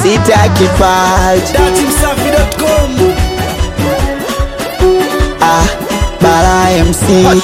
sita kipaji datimsafi.com ah, Bara MC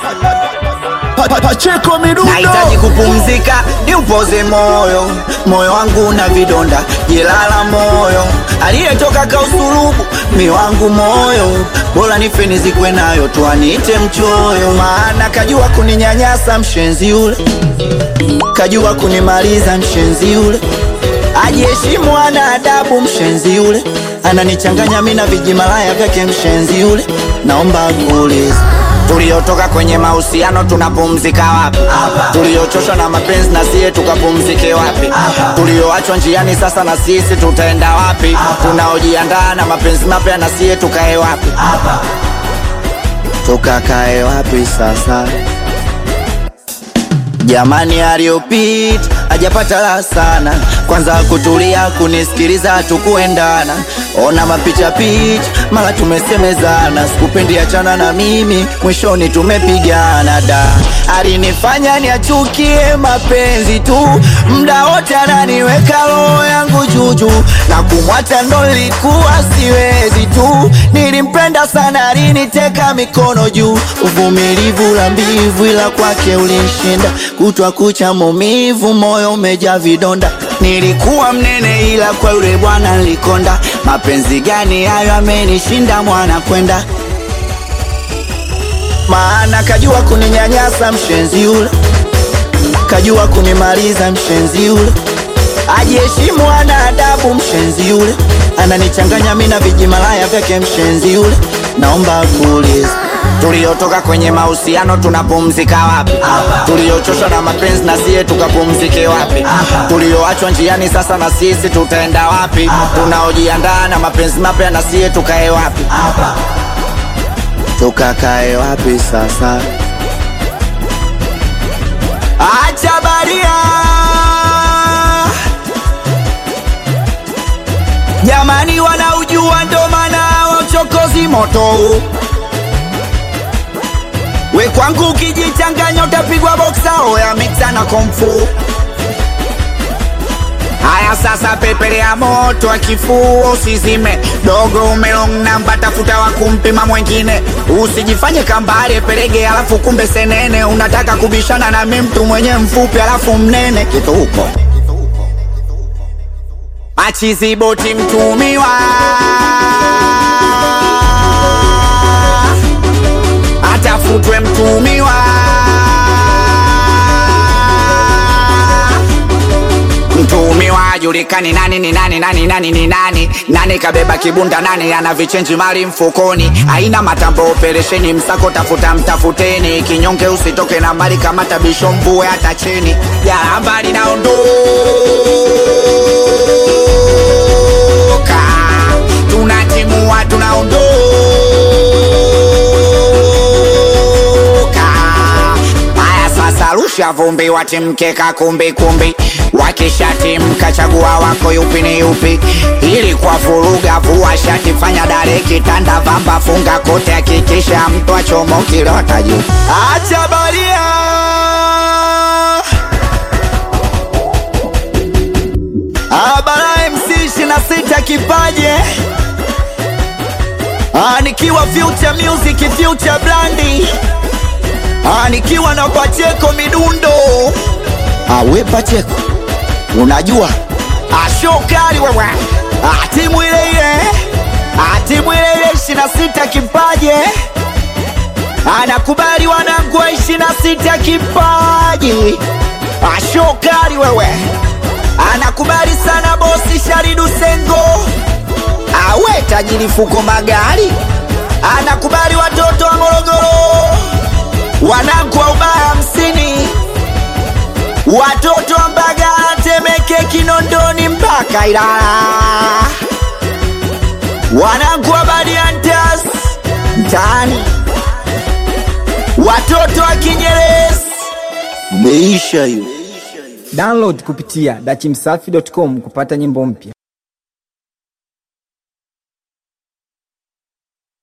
Pacheko midundo nahitaji kupumzika niupoze moyo moyo wangu na vidonda jelala moyo aliyetoka kausulubu mi wangu moyo bora nife nizikwe nayo tuanite mchoyo maana kajua kuninyanyasa mshenzi ule kajua kunimaliza mshenzi yule ajiheshimu ana adabu mshenzi yule ananichanganya mi na vijimalaya vyake mshenzi yule naomba kuuliza tuliotoka kwenye mahusiano tunapumzika wapi tuliochoshwa na mapenzi na siye tukapumzike wapi tulioachwa njiani sasa na sisi tutaenda wapi tunaojiandaa na mapenzi mapya na siye tukae wapi tukakae wapi sasa Jamani aliyopita ajapata la sana, kwanza kutulia kunisikiliza tukuendana, ona mapicha picha, mara tumesemezana, sikupendi achana na mimi, mwishoni tumepigana da, alinifanya niachukie mapenzi tu, mda wote ananiweka roho yangu juju, na kumwacha ndo nilikuwa siwezi tu, nilimpenda sana, aliniteka mikono juu, uvumilivu la mbivu, ila kwake ulinshinda, kutwa kucha maumivu, moyo umejaa vidonda. Nilikuwa mnene, ila kwa yule bwana nilikonda. Mapenzi gani hayo amenishinda mwana kwenda, maana kajua kuninyanyasa mshenzi yule, kajua kunimaliza mshenzi yule ajiheshimu ana adabu mshenzi yule ananichanganya mi na vijimalaya vyake mshenzi yule naomba kuuliza tuliotoka kwenye mahusiano tunapumzika wapi tuliochoshwa na mapenzi na siye tukapumzike wapi tulioachwa njiani sasa na sisi tutaenda wapi tunaojiandaa na mapenzi mapya na siye tukae wapi tukakae wapi sasa acha baria jamani wanaujua ndo maana wa uchokozi moto huu. we kwangu ukijichanganya utapigwa boksa oya miksa na komfu haya sasa pepele ya moto wa kifua usizime dogo umelong namba tafuta wa kumpima mwengine usijifanye kambare pelege alafu kumbe senene unataka kubishana na mi mtu mwenye mfupi alafu mnene kitu huko achiziboti mtumiwa atafutwe mtumiwa mtumiwa ajulikani nani ni nani nani nani ni nani nani kabeba kibunda nani ana vichenji mali mfukoni aina matambo operesheni msako tafuta mtafuteni kinyonge usitoke na mali kama tabisho mvue hata chini jaramba linaondoka tunatimua tunaondoka haya sasa rusha vumbi watimkeka kumbi kumbi wakishatimka chagua wako yupi ni yupi ili kwa vuruga vua shati fanya dare kitanda vamba funga kote hakikisha mtu achomokilota juu acha baria Abara MC 26 kipaje Ah, nikiwa Future Music Future Blandi Ah, nikiwa na Pacheko midundo Ah, we Pacheko unajua Ah, show kali wewe Ah, timu ile ile Ah, timu ile ile 26 kipaje anakubali wanangu wa 26 kipaji Ah, show kali wewe anakubali sana bosi Sharidu Sengo awe tajiri fuko magari anakubali watoto wa Morogoro wanangu wa ubaya hamsini watoto wa Mbagala Temeke Kinondoni mpaka Ilala wanangu wa Badiantas mtaani watoto wa Kinyerezi meisha hiyo Download kupitia dachimsafi.com kupata nyimbo mpya.